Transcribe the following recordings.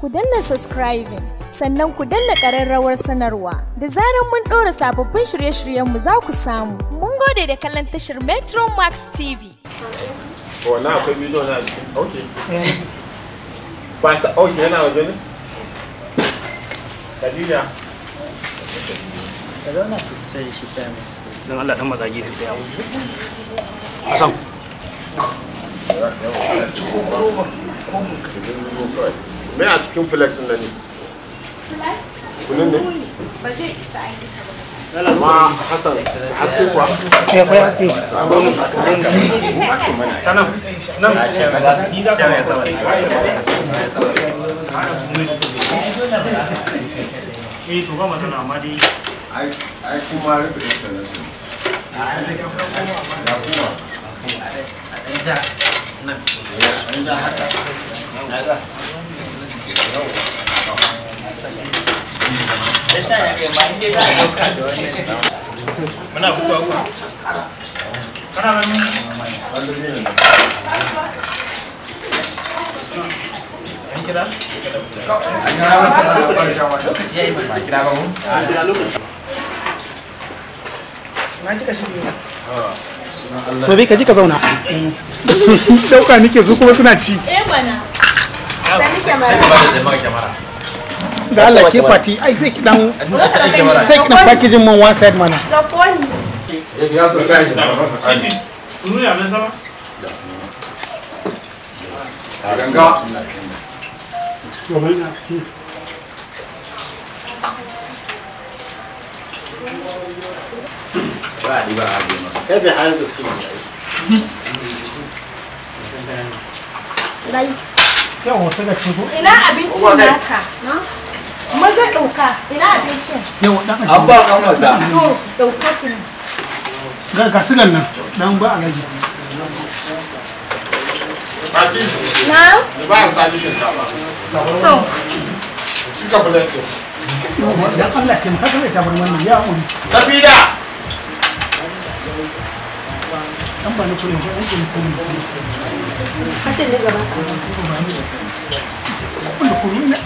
ku danna subscribing sannan ku danna ƙararrawar sanarwa da zarar mun ɗora sababbin shirye-shiryenmu za ku samu. Mun gode da kallon tashar Metro Max TV. wannan akwai bidiyo na cikin ok ba sa ok yana waje ne Khadija sai shi sai mai don Allah dan matsa gefe da yawo Hassan me a cikin flex din nan ne kunun ne Ba zai isa amma Hassan haske kuwa eh akwai haske ta nan nan ni za ka eh to ba masana amma dai ai kuma rufe installation muna fitowa ku kana ganin an kira to bai ka ji ka zauna dauka nike su kuma suna ci Eh mana. da Allah ke fati ai sai ki dan sai ki dan packaging man one side mana Siti, kunu ne abin sama? yawa sai ga ci ko Ina abincin naka? Maza ɗauka. Ina abincin? yawa dan aji Abba kan masa. To, ɗauka ku. ga ga sigan nan dan ba alaji Fati Na? da ba a sani shinkafa To, cika flex din dan Allah ke haka mai tabar wannan ya mun Tafida dan ba ni kullum ko an ke kullum hatin ne gaba. kullu kullu ne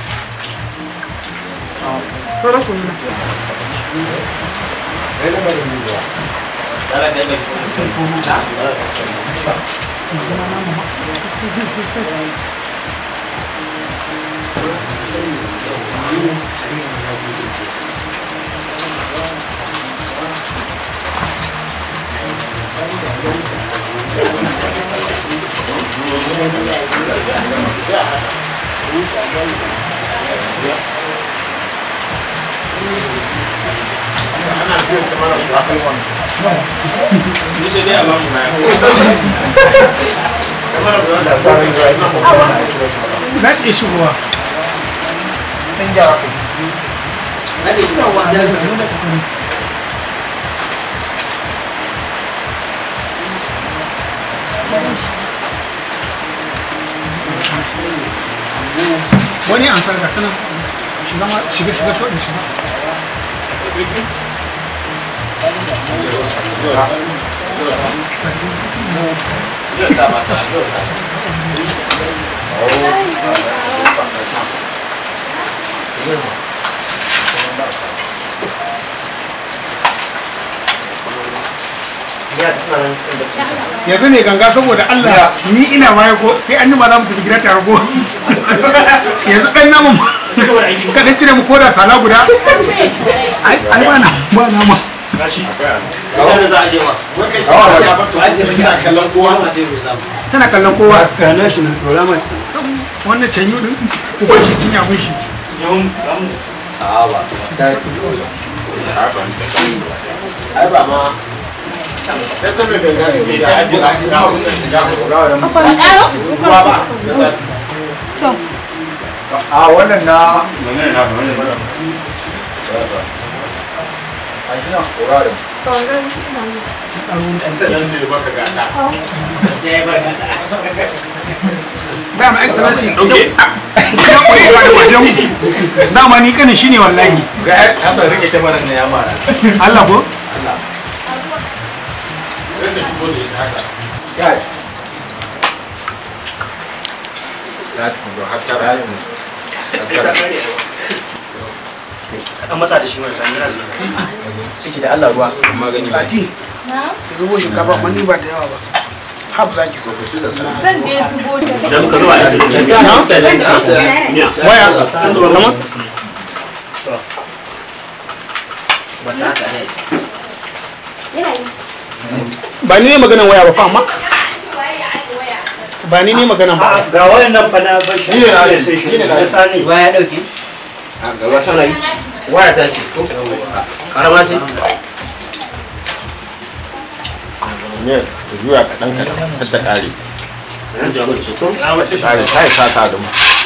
Rora kullu ne Ni sai dai a ba mu baya. na ke shigowa wani an sarka tana shiga ma shiga shiga shodin shiga yanzu ne ganga saboda Allah ni ina baya ko sai an yi ma za mu tafi gida tare ko yanzu dan namun ka dan cire mu koda sala guda ai ai ba na ba na ma Gashi. Ina da za a je ma. Kina kallon kowa tana kallon kowa Kana shi na dora mai. wannan canyu din ku ba shi cinya mun shi Yawun kamu. A ba. ai ba ma sai ta mai ganga ne Me da ta ajiye a gida wasu da shiga wasu. ruwa ba A wannan na Wannan na wannan ba. a shi na korarin. excellency baka gada dama excellency dauke ya koyi ba da wajen dama ni kanin shine wallahi Ga Hassan rike kyamarar na ya mara. Allah ko Allah. sai da shigo da ita haka Kai. za ta kuma har tara kaɗan matsa da shi marasa yana zuwa ciki da Allah ruwa magani ba Fati, ki zubo shinkafa amma ni ba da yawa ba. Hab za ki so. Zan je su bota. idan muka zuwa da Waya. sama Ba ni ne maganan waya ba fa amma. Ba ni ne maganan ba. ga wayannan fa na bashi Ni ne na sai shi ni ne na ya sani ya dauke gaba tana yi waya ta ce karama ce ne da juya kaɗan kaɗan har ta ƙare na wace shi ƙare ta yi sata da mu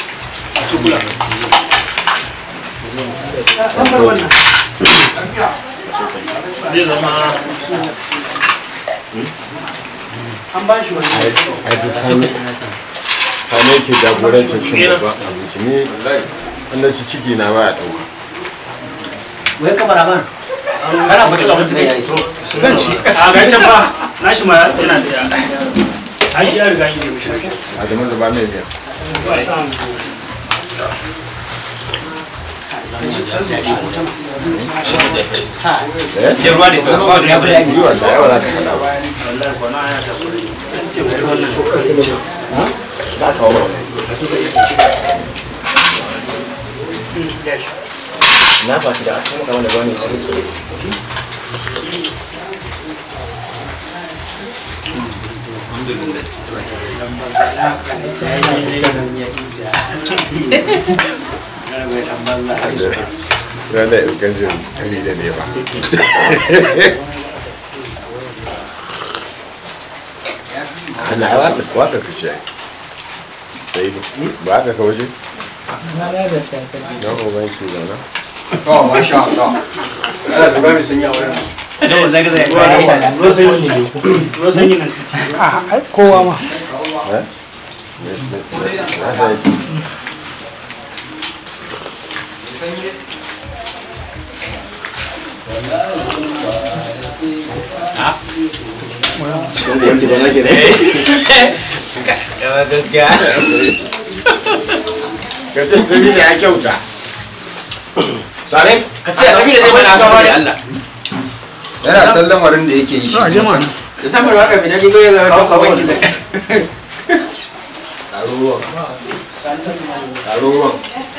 zai zama ai duk sani sani yake jagorancin cin babban abinci ni wanda ci ciki na baya ɗauka wai kamar aban kana mutum abinci ne yayi zan ci a ga can ba na shi ma yana da an shi ya riga yi da shi a zaman da ba mai biya eh je ruwa ne ba da ya bude yi wanda yawa za ta faɗa ba wallahi ko na ya ta an ce wai wannan shokan ce za ka wa na ba da kuma kamar da ba ne su Rana ilgancin kari da ne ba. Ana waka waka ka ce. Sai ne. Ba ka kawo shi? Na ko ban shi da na. oh masha Allah ana da ba mai sanya wurin ruwan sanyi ruwan sanyi nan suke A ai kowa ma. Eh? Na sai shi. Ka ce sai ne ya kyauta. Sare, ka ce abi da zai bada haka da Allah. Yana san lamarin da yake yi shi. To a je mana. Da samar waka bi da digo ya zama kawo kawai da. Taro ruwan. Taro ruwan.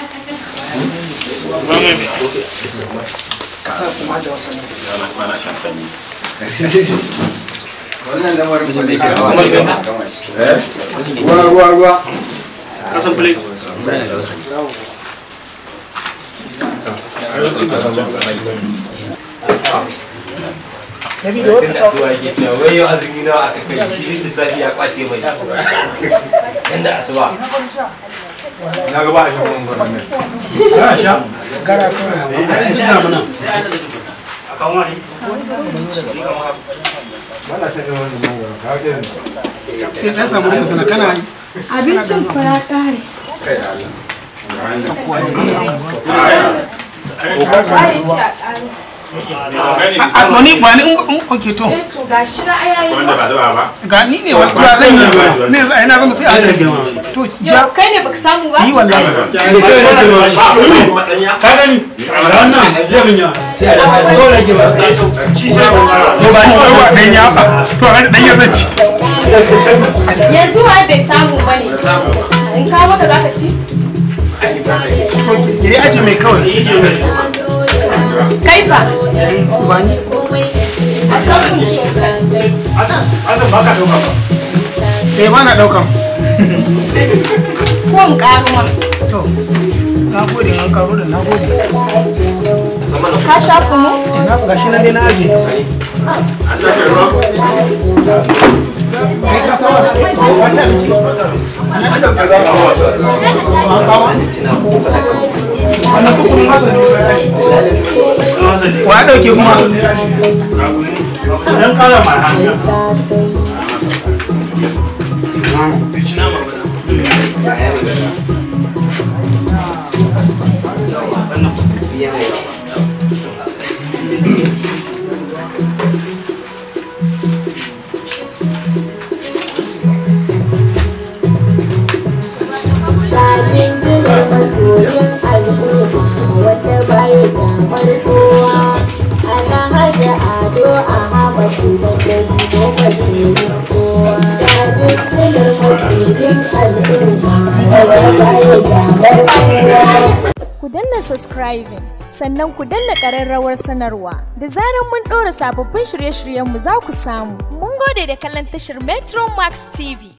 Kasar kuma da wasan. Wannan lamarin ba zai kira Kamar wani da- gama. Eh? Ruwa ruwa ruwa. kasan plate Zuwa yake cewa wai yau azumi nawa aka kai shi lissafi ya kwace mai. Yanda asuba. Na ga ba a shan gwangwanin nan. a kan wani Sai ɗan samu da sana kana yi. Abincin fa ya ƙare. Kai da Allah. Ba ya ci a ƙare. A to ni ba ni in in oke to. Eh to gashi na ayayi. Wanda ba zuwa ba. Ga ni ne wa ba zan yi. Ne ai na zama sai a rage. To ja Yau kai ne baka samu ba? yi wallahi. shi sai ba To ba ni ba dan ya ba. To ai dan ya zan ci. Yanzu wa bai samu ba ne. In kawo maka zaka ci? Ki dai aje mai kawai. Kai fa. Ba ni. A samu cokali. asan ba ka dauka ba Eh ba na daukan. Ko in ƙaro ma. To. Na gode an karo da na gode. Ka sha kunu? Na gashi na dai na aje. Kai ka saba. Wata abinci. Wannan kukurin Hassan ne ba ya shi. don hasan ne Wa ya dauke kuma? dan kara ma hanya ci nama ba Bakin jinar masoyin Ku danna subscribing sannan ku danna ƙararrawar sanarwa da zarar mun ɗora sababbin shirye-shiryenmu za ku samu. Mun gode da kallon tashar Metro Max TV.